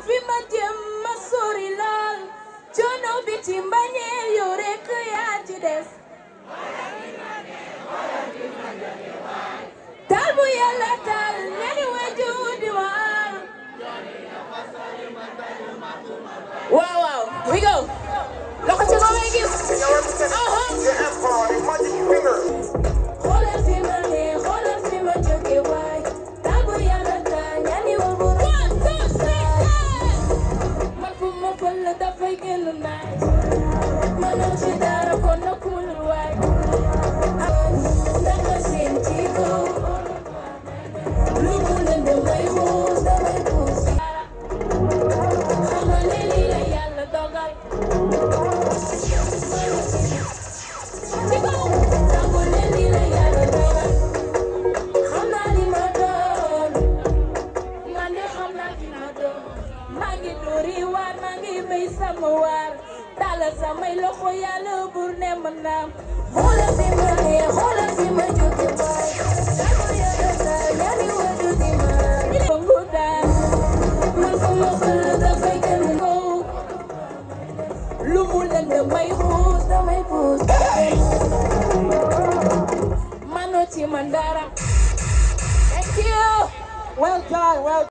fi ma jëm ma sori lool coono bi ci mbañeel yow rekk yaa ci des taal bu yàlla taal ñani waju di waar waaw waaw we go loxo ci kaw ngay gis xoolal fi ma ne xoolal fi ma jóge waay taal bu yàlla taal ñani wa bu man fu ma fël la dafay génn naaj mënoo ci dara kon na kuulul waay ndanga seen ci kaw lu mu lënd may xuus damay xuus xamal ne lii la yàlla dogal ci kaw nangu ne lii la yàlla dogal xam naa li ma doon man de xam naa li ma doon maa ngi dóori waar maa ngi béy sama waar tàllal samay loxo yàlla bur ne ma naam xoolal fi ma ne xoolal fi ma jóge waay dama yàlla daal yaa ni wadu di ma bangu daal man fu ma fël dafay gën kaw lu mu lënd may xuus damay xuus manoo ci man dara thank you Well done, well